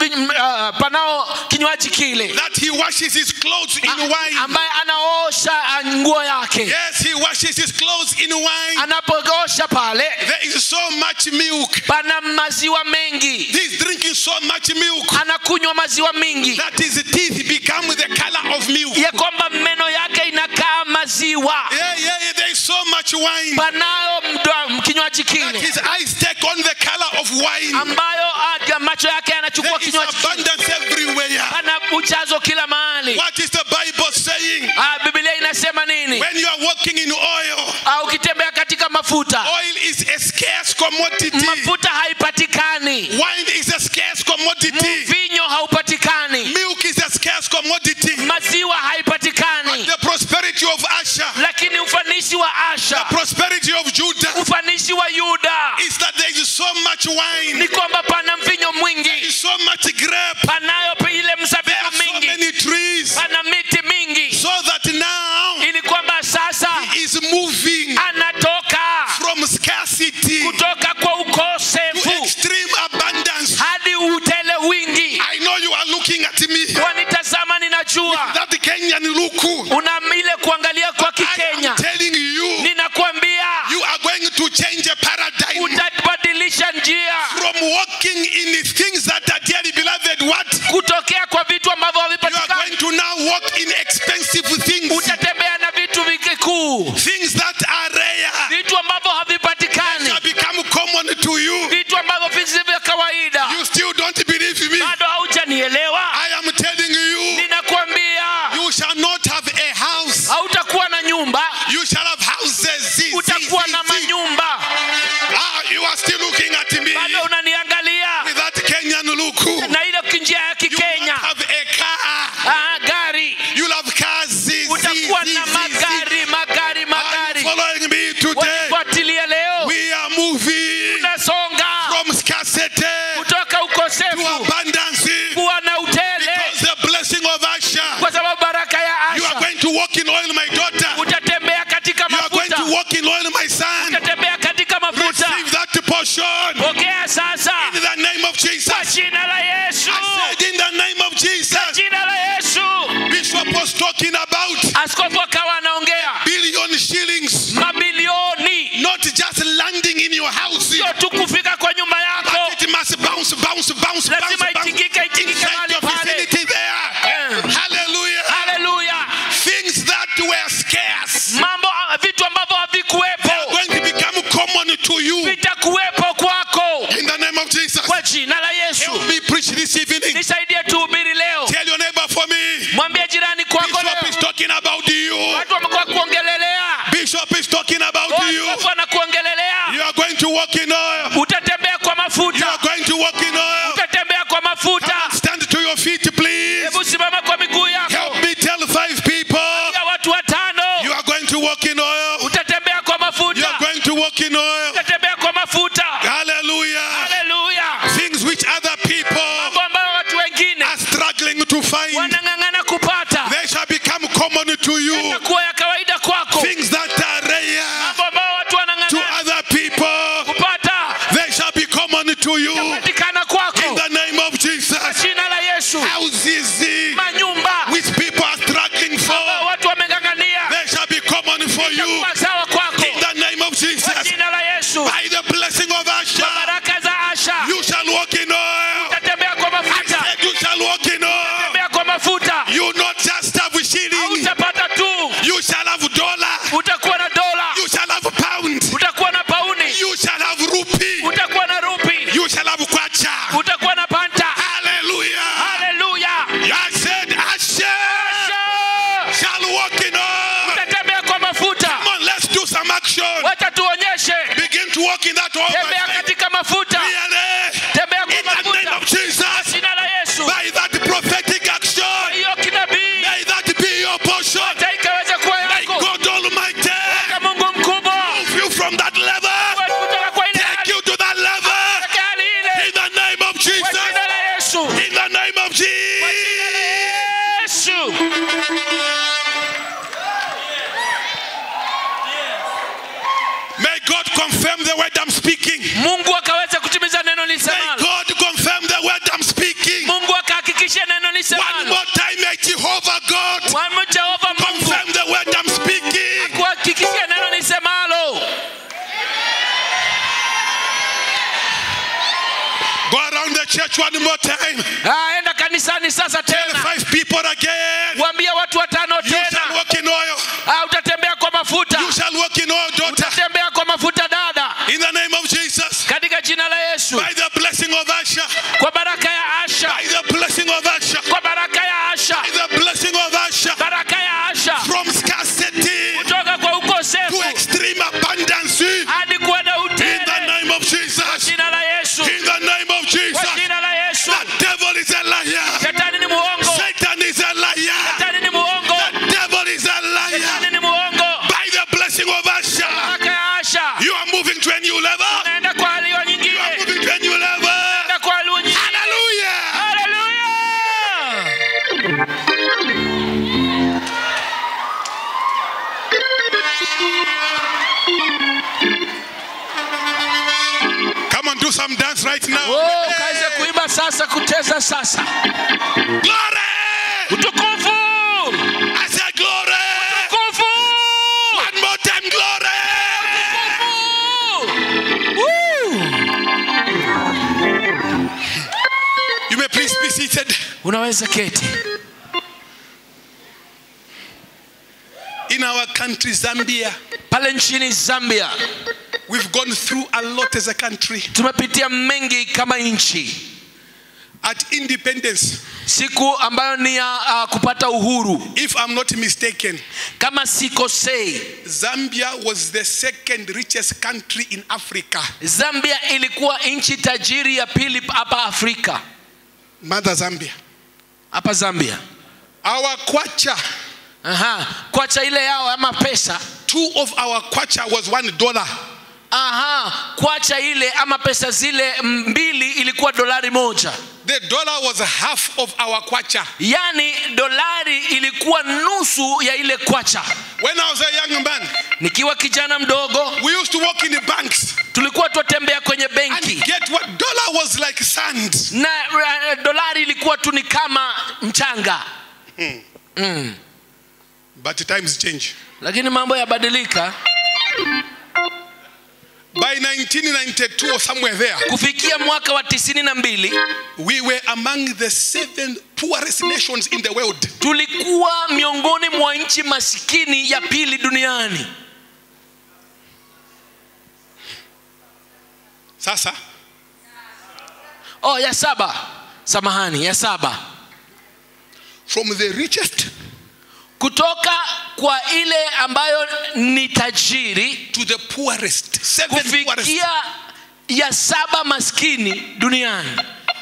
uh, panao kinywaji kile that he washes his clothes in wine. ambaye anaosha uh, nguo yake Yes, he washes his clothes in wine. anapoosha pale There is so much milk. pana maziwa mengi He's drinking so much milk anakunywa maziwa mingi that his teeth become the color of milk. ya kwamba meno yake inakaa maziwa Yeah, yeah, yeah, there is so much wine panayo mdo- kinywaji that kile his eyes take on the color of wine. ambayo uh, macho yake yanachukua There is kinywaji kile. abundance everywhere. pana ujazo kila mahali What is the Bible saying? uh, biblia inasema nini When you are walking in oil, uh, ukitembea katika mafuta oil is a scarce commodity. mafuta haipatikani Wine is a scarce commodity. mvinyo haupatikani Milk is a scarce commodity. maziwa haipatikani The prosperity of Asher, lakini ufanisi wa asha prosperity of Judah, ufanisi wa yuda is that there is so much wine, ni kwamba pana mvinyo there mwingi is so much grape, panayo pi- ile there are mzabibu so mingi many trees, pana miti mingi so that now ili kwamba sasa he is moving anatoka from scarcity kutoka kwa to ukosefu extreme abundance. hadi utele wingi I unajua that Kenyan look. una ile kuangalia kwa I kikenya am telling you, ninakwambia you are going to change a paradigm utabadilisha njia from walking in things that are dearly beloved. What? kutokea kwa vitu ambavyo You are havipatikani going to now walk in expensive things, utatembea na vitu vikikuu things that are rare, vitu ambavyo havipatikani that become common to you. vitu ambavyo visi vya kawaida You still don't believe me. bado haujanielewa I am telling you, ninakwambia you shall not have a house. hautakuwa na nyumba You shall have houses. See, see, utakuwa see, na see. manyumba Ah, you are still looking at me bado unaniangalia with that Kenyan look. na ile njia ya You will kikenya not have a car. ah, gari You'll have cars. See, see, utakuwa see, na see, see. magari magari Are you magari following me today? wanifuatilie leo We are moving tunasonga from scarcity kutoka to ukosefu abundance kuwa na utele because the blessing of Asher. kwa sababu baraka ya You are asha going to walk in oil, my daughter. utatembea katika You are going mafuta to walk in oil, my son. utatembea katika mafuta Receive that portion pokea sasa in the name of kwa Jesus. jina la yesu I said in the name of Jesus. jina la yesu Bishop was talking about askofu akawa anaongea billion shillings, mabilioni not just landing in your house, sio tu kufika kwa nyumba yako but it must bounce, bounce, bounce, bounce, lazima bounce itikike itikike inside mahali your pale vicinity there. Eh. Hallelujah. haleluya Things that were scarce mambo vitu ambavyo are havikuwepo going to become common to you vitakuwepo kwako in the name of Jesus. kwa jina la yesu Help me preach this evening. nisaidie tuhubiri leo Tell your neighbor for me. mwambie jirani kwako Bishop is leo talking about you. watu wamekuwa kuongelelea Bishop is talking about you. askofu anakuongelelea You are going to walk in oil. utatembea kwa You mafuta are going to walk in oil. utatembea kwa mafuta Stand to your feet, please. hebu simama kwa miguu yako Help me tell five people. ya watu watano You are going to walk in oil. utatembea kwa You are mafuta going to walk in oil. utatembea kwa mafuta Hallelujah. haleluya Things which other people mambo ambayo watu wengine are struggling to find, wanang'ang'ana kupata they shall become common to you. itakuwa ya kawaida kwako Things that are rare mambo ambayo watu to wanang'ang'ana other people, kupata they shall be common to you. patikana In kwako the name of Jesus. jina la yesu Houses manyumba which people are struggling ambayo for, watu wameng'ang'ania they shall be common for you. itakuwa sawa kwako In the name of kwa Jesus. jina la yesu By the blessing of Asher, baraka za asha you shall walk in oil. utatembea kwa I mafuta said you shall walk in oil. tembea kwa mafuta You not just have shilling, utapata tu you shall have dollar, utakuwa na dola you shall have pound, utakuwa na pauni you shall have rupee, utakuwa na rupi you shall have kwacha. utakuwa na panta Hallelujah. haleluya I said Asher Asha! shall walk in oil. utatembea kwa mafuta Come on, let's do some action. wacha tuonyeshe Begin to walk in that oil. my tembea friend. katika mafuta Really? tembea In kwa the name mafuta of Jesus, jina la yesu by that prophetic action, hiyo kinabii may that be your portion. hata ikaweza kuwa May yako God Almighty Kwa mungu mkubwa move you from that level, kutoka kwa ile take hali you to that level. katika hali ile In the name of kwa Jesus. jina la yesu In the name of Jesus. yesu May God confirm the word I'm speaking. mungu akaweza kutimiza neno May lisemalo God confirm the word I'm speaking. mungu akahakikisha neno One lisemalo more time, may Jehovah God Wamu jehova mungu confirm the word I'm speaking. kuhakikishia neno lisemalo Go around the church one more time. Ah, enda kanisani sasa Tell tena five people again. waambie watu watano You shall tena walk in oil. Ah, utatembea kwa mafuta You shall walk in oil, daughter. utatembea kwa mafuta dada In the name of Jesus. katika jina la yesu By the blessing of Asher. kwa baraka ya asha By the blessing of Asher. kwa baraka ya asha By the blessing of Asher. baraka ya asha From scarcity kutoka kwa to ukosefu extreme abundance. In hadi kuwa na the utele name of Jesus. jina la yesu In the name of kwa Jesus. jina la yesu The devil is a liar. shetani ni muongo Satan is a liar. shetani ni muongo The devil is a liar. shetani ni muongo By the blessing of Asher. baraka ya asha You are moving to a new level. naenda kwa hali You are nyingine moving to a new level. naenda kwa hali nyingine Hallelujah. haleluya Come on, do some dance right now. Oh, kaweze kuimba sasa kuteza sasa Glory. utukufu unaweza keti In our country, Zambia, pale nchini zambia we've gone through a lot as a country. tumepitia mengi kama nchi At independence, siku ambayo ni ya uh, kupata uhuru if I'm not mistaken, kama sikosei Zambia was the second richest country in Africa. zambia ilikuwa nchi tajiri ya pili hapa afrika Mother Zambia. hapa zambia Our kwacha, Aha. kwacha ile yao ama pesa two of our kwacha was one dollar. Aha. kwacha ile ama pesa zile mbili ilikuwa dolari moja The dollar was half of our kwacha. yaani dolari ilikuwa nusu ya ile kwacha When I was a young man, nikiwa kijana mdogo we used to walk in the banks tulikuwa twatembea kwenye and benki get what dollar was like sand. na uh, dolari ilikuwa tu ni kama mchanga But times change. lakini mambo yabadilika By 1992 or somewhere there, kufikia mwaka wa tisini na mbili we were among the seven poorest nations in the world. tulikuwa miongoni mwa nchi masikini ya pili duniani Sasa, oh ya saba samahani ya saba from the richest kutoka kwa ile ambayo ni tajiri to the poorest, seven poorest. kufikia ya saba maskini duniani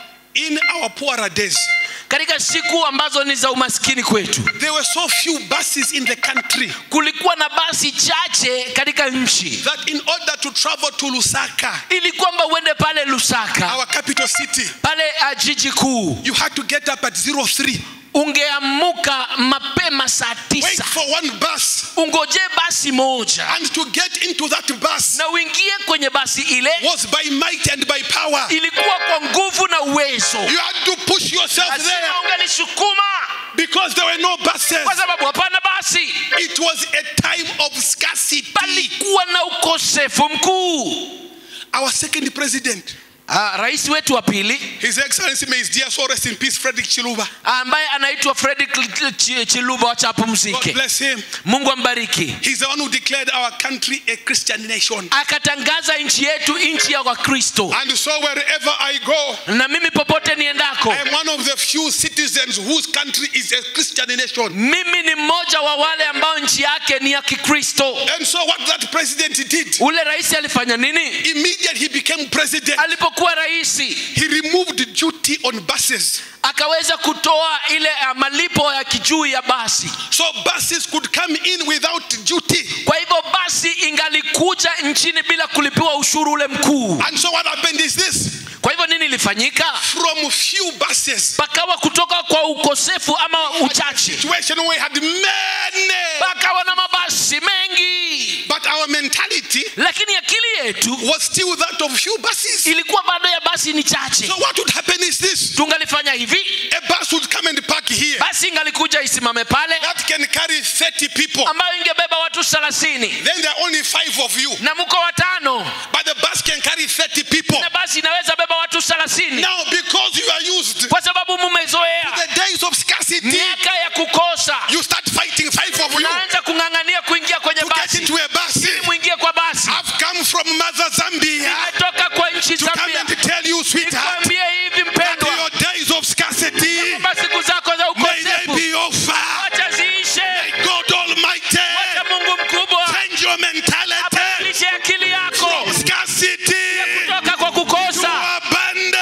In our poorer days, katika siku ambazo ni za umaskini kwetu there were so few buses in the country kulikuwa na basi chache katika nchi that in order to travel to Lusaka, ili kwamba uende pale lusaka our capital city, pale uh, jiji kuu you had to get up at 03, ungeamuka mapema saa wait tisa for one bus, ungojee basi moja and to get into that bus na uingie kwenye basi ile was by might and by power. ilikuwa kwa nguvu na uwezo You had to push yourself there lazima ungelisukuma because there were no buses. kwa sababu hapana basi It was a time of scarcity. palikuwa na ukosefu mkuu Our second president, Ah, rais wetu wa pili His Excellency, may his dear soul rest in peace, Frederick Chiluba. ambaye anaitwa Fredrick Ch- Chiluba wacha God apumzike bless him. mungu ambariki He's the one who declared our country a Christian nation. akatangaza nchi yetu nchi ya wakristo And so wherever I go, na mimi popote niendako I am one of the few citizens whose country is a Christian nation. mimi ni mmoja wa wale ambao nchi yake ni ya kikristo And so what that president did, ule rais alifanya nini immediately he became president, alipokuwa raisi he removed duty on buses. akaweza kutoa ile uh, malipo ya kijuu ya basi So buses could come in without duty. kwa hivyo basi ingalikuja nchini bila kulipiwa ushuru ule mkuu And so what happened is this kwa hivyo nini ilifanyika from few buses, pakawa kutoka kwa ukosefu ama uchache situation where we had many, pakawa na mabasi mengi but our mentality lakini akili yetu was still that of few buses. ilikuwa bado ya basi ni chache So what would happen is this tungalifanya hivi a bus would come and park here basi ingalikuja isimame pale that can carry 30 people. ambayo ingebeba watu thelathini Then there are only five of you, na mko watano but the bus can carry 30 people. na basi inaweza beba watu thelathini Now, because you are used kwa sababu mumezoea the days of scarcity, miaka ya kukosa you start fighting five of you naanza kung'ang'ania kuingia kwenye to get basi into a bus. ili mwingie kwa basi I've come from Mother Zambia toka kwa nchi to come Zambia and tell you, sweetheart, nikwambie hivi that mpendwa your days of scarcity kwamba siku zako za may they ukosefu be over. wacha ziishe God Almighty, wacha mungu mkubwa change your mentality abadilishe akili yako from scarcity kutoka kwa to kukosa abundance.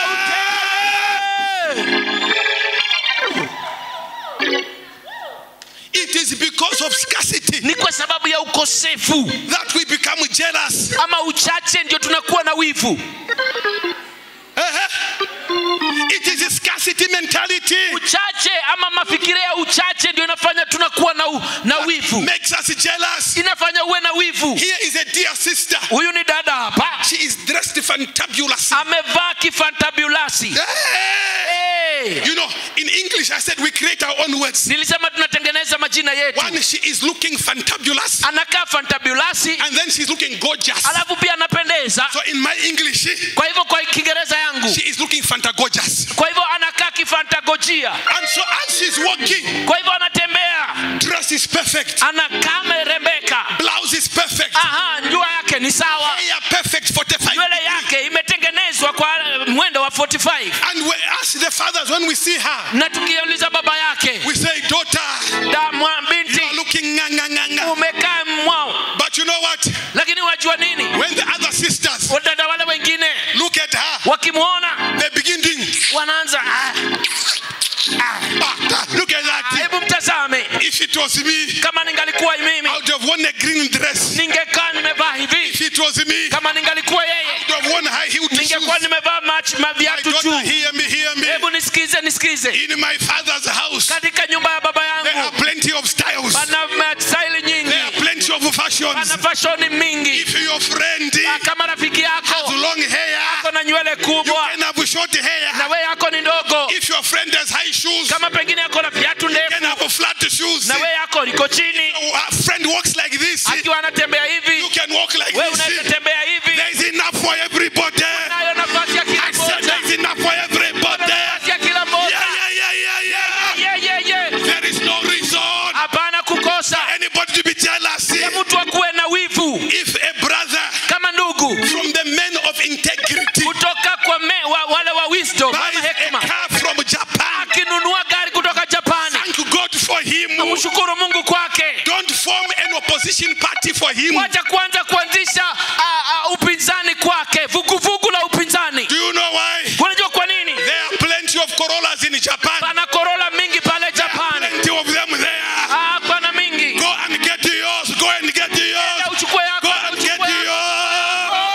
It is because of scarcity ni kwa sababu ya ukosefu that we become jealous. ama uchache ndio tunakuwa na wivu Uh-huh. It is a scarcity mentality uchache ama mafikiria ya uchache ndio inafanya tunakuwa na, u, na wivu makes us jealous. inafanya uwe na wivu Here is a dear sister. huyu ni dada hapa She is dressed fantabulous. amevaa kifantabulasi Hey! hey. You know, in English, I said we create our own words. nilisema tunatengeneza majina yetu One, she is looking fantabulous, anakaa fantabulasi and then she's looking gorgeous. alafu pia anapendeza So in my English, she, kwa hivyo kwa kiingereza yangu she is looking fantagorgeous. kwa hivyo anakaa kifantagojia njia And so as she's walking, kwa hivyo anatembea dress is perfect, anakaa amerembeka blouse is perfect, aha njua yake ni sawa hair perfect, 45. nywele yake imetengenezwa kwa mwendo wa 45 And we ask the fathers when we see her, na tukiuliza baba yake we say, daughter, da mwa you binti are looking nga, nga, nga, nga. umekaa mwao But you know what? lakini wajua nini When the other sisters wadada wale wengine look at her, wakimwona they begin doing, wanaanza "Ah, ah, that- look at that. hebu mtazame If it was me, kama ningalikuwa mimi I would have worn a green dress. ningekaa nimevaa If hivi it was me, kama ningalikuwa I yeye would have worn high heeled shoes. ningekuwa nimevaa mach- My maviatu daughter, juu hear me, hear me. hebu nisikize nisikize In my father's house, katika nyumba ya baba there are yangu plenty of styles. pana staili There are nyingi plenty of fashions. pana fashoni mingi If your friend Ah, kama rafiki has yako long hair, ako na nywele you kubwa can have short na hair. we yako ni ndogo If your friend has high shoes, you kama pengine yako na viatu can ndefu have flat shoes. na we yako liko chini A friend walks like this. akiwa anatembea You hivi can walk like we this. unaweza tembea hivi There is enough for everybody. nayo nafasi ya kila I said mmoja there is enough for everybody. nafasi ya kila Yeah, mmoja yeah, yeah, yeah, yeah. yeah, yeah, yeah. There is no reason hapana kukosa anybody to be jealous. ya mtu akuwe na wivu If a brother kama ndugu from the men of integrity kutoka kwa me, wa, wale wa wisdom ama buys a hekima car from Japan, akinunua gari kutoka japani thank God for him. mshukuru mungu kwake Don't form an opposition party for him. wacha kwanza kuanzisha uh, uh, upinzani kwake vuguvugu la upinzani Do you know why? unajua kwa nini There are plenty of Corollas in Japan. pana korola mingi pale japani Plenty of them there. ah, pana mingi Go and get yours. Go and get Na yours. uchukue yako Go na and get uchukue yako.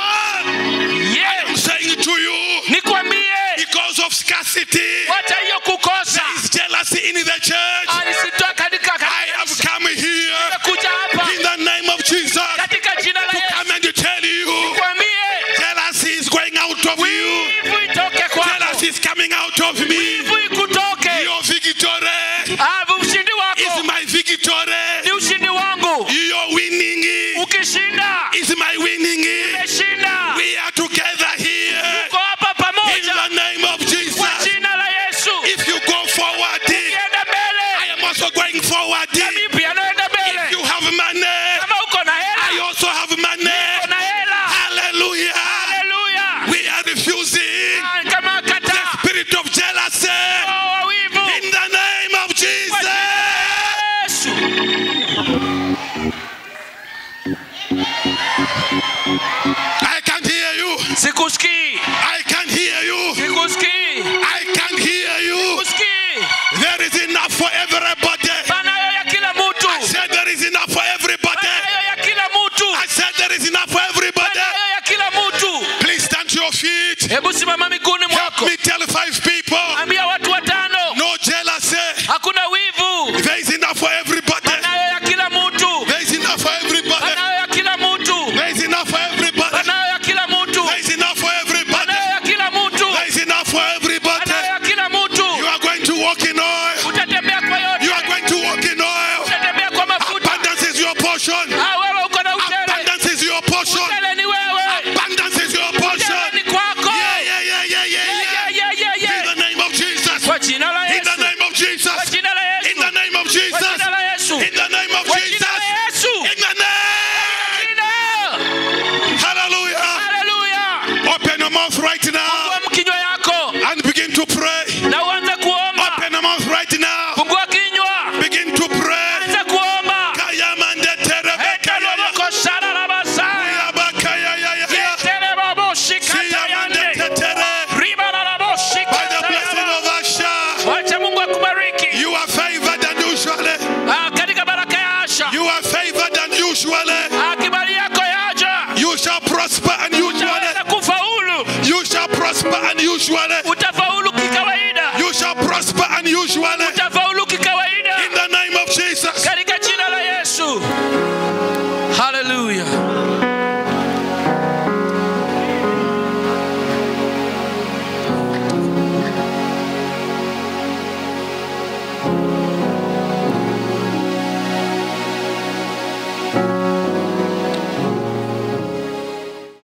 yours. yeah. I'm saying to you, nikwambie because of scarcity, wacha hiyo kukosa is jealousy in the church. alisitoa katika I have come here kuja hapa in the name of Jesus katika jina la to Yesu come and to tell you kwambie jealousy is going out of you. wivu itoke kwako Jealousy is coming out of me. wivu ikutoke Your victory Ah, ushindi is wako my victory. ni ushindi wangu Your winning ukishinda is my winning. umeshinda We are together here uko hapa in pamoja the name of kwa Jesus. jina la Yesu If you go forward, ukienda I mbele am also going forward. mimi pia naenda If you mbele have money, kama uko na I hela also have money. uko na hela Hallelujah. haleluya We are refusing Ah, kama kata spirit of jealousy wa wivu in the name of Jesus. Yesu I can't hear you. sikusikii I can't hear you. sikusikii I can't hear you. sikusikii There is enough for everybody. panayo ya kila mtu I said there is enough for everybody. panayo ya kila mtu I said there is enough for everybody. panayo ya kila mtu Please stand to your feet. hebu simama miguuni Help mwako me tell five people. ambia watu watano No jealousy. hakuna wivu There is enough for everybody. panayo ya kila mtu There is enough for everybody. panayo ya kila mtu There is enough for everybody. panayo ya kila mtu There is enough for everybody. panayo ya kila mtu There is enough for everybody. panayo ya kila mtu You are going to walk in oil. utatembea kwa yote You are going to walk in oil. utatembea kwa mafuta Abundance is your portion. Ah, wewe uko na utele Abundance is your portion. utele ni wewe Abundance is your portion. utele ni kwako Yeah, yeah, yeah, yeah, yeah, Yeah, yeah. yeah, yeah, In yeah. the name of Jesus. kwa jina la In the Yesu name of Jesus. kwa jina la In Yesu the name of kwa Jesus. jina la Yesu In the name of kwa Jesus. jina la Yesu In the name. Jina. Hallelujah. haleluya Open your mouth right now.